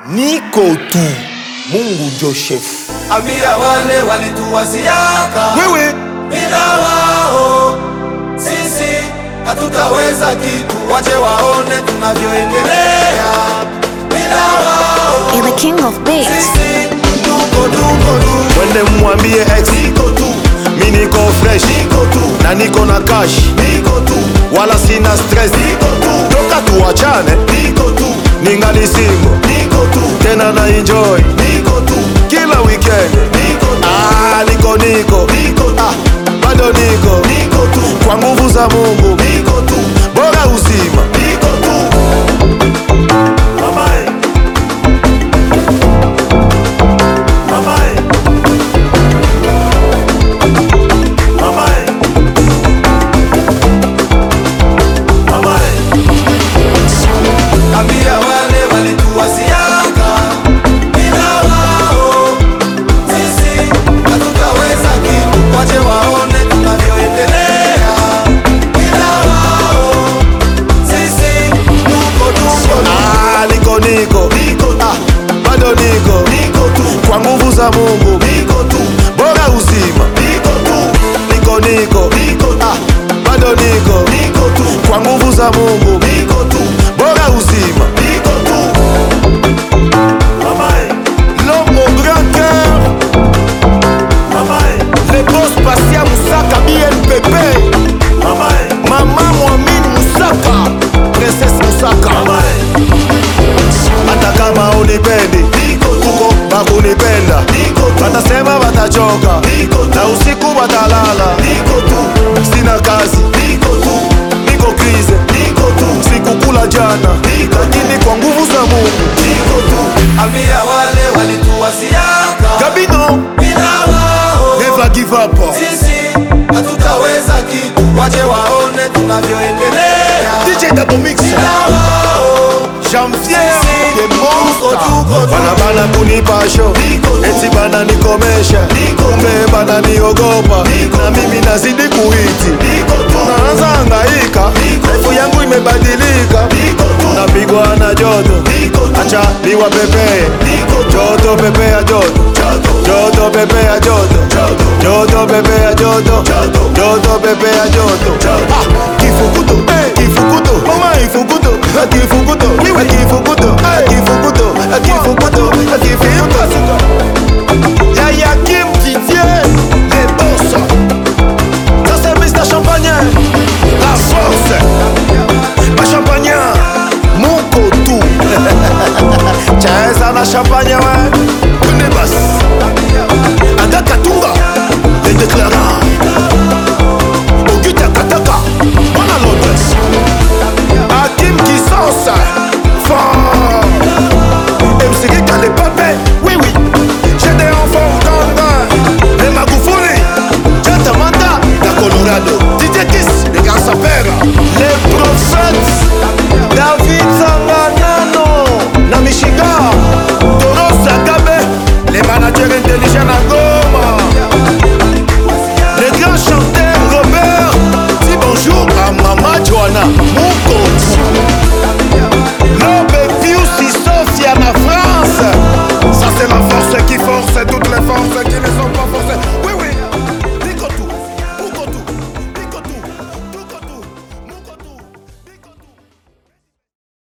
niko tu, Mungu njo shefu. Ambia wale walituwaziaka Wewe bila wao sisi hatutaweza kitu, wache waone tunavyoendelea bila wao You're the king of beats. sisi tuko tuko tu mwende mwambie ex, niko tu mi niko fresh niko tu na niko na cash, niko tu wala sina stress. niko tu Toka tuachane, niko tu ningali single niko tu tena na enjoy niko tu kila weekend. niko tu Ah, niko niko niko tu ah, bado niko niko tu kwa nguvu za Mungu, niko tu bora uzima. niko tu Mamae. Mamae. Mamae. Mamae. Ambia wale walituwaziaka bila wao sisi hatutaweza kitu, wache waone tunavyoendelea bila wao sisi tuko tuko Ah, niko niko niko tu ah, bado niko niko tu kwa nguvu za Mungu, niko tu bora uzima. niko tu Niko niko niko tu ah, bado niko niko tu kwa nguvu za Mungu, niko tu bora uzima. niko tu Mamae. L'homme au grand cœur. Mamae. Le boss Passia Moussaka BNPP. Mamae. Mama Mwamine Moussaka. Princesse Moussaka. Mamae. Hata kama unipendi kuko bakunipenda watasema watachoka na usiku watalala sina kazi niko krize sikukula jana lakini kwa nguvu za mungu ambia wale walituwaziaka gabino bila wao never give up sisi hatutaweza kitu, wache waone tunavyoendelea DJ Double Mix bila wao Janvier Sisi, the tuko, monster tuko, tuko. Bana bana kunipa show Niko tu. Eti bana nikomesha Niko tu. Kumbe bana niogopa Niko Na tu. mimi nazidi kuhiti niko tu Naanza hangaika Niko Life yangu imebadilika niko tu Napigwa na joto niko tu Acha niwa pepee niko tu Joto pepea joto joto Joto pepea joto joto Joto pepea joto Joto. Joto pepea joto Joto. Ah, Kifukuto Kifukuto Mama ifukuto Ah, Kifukuto Ah, Kifukuto Ah, Kifukuto Ah, Kifukuto Ah, Kifukuto Yaya Kim Didier Les boss Ça c'est Mr Champagne La force Ma champagne Mon kotu Chaeza na champagne ouais Kunebas Aga Katunga Les déclarants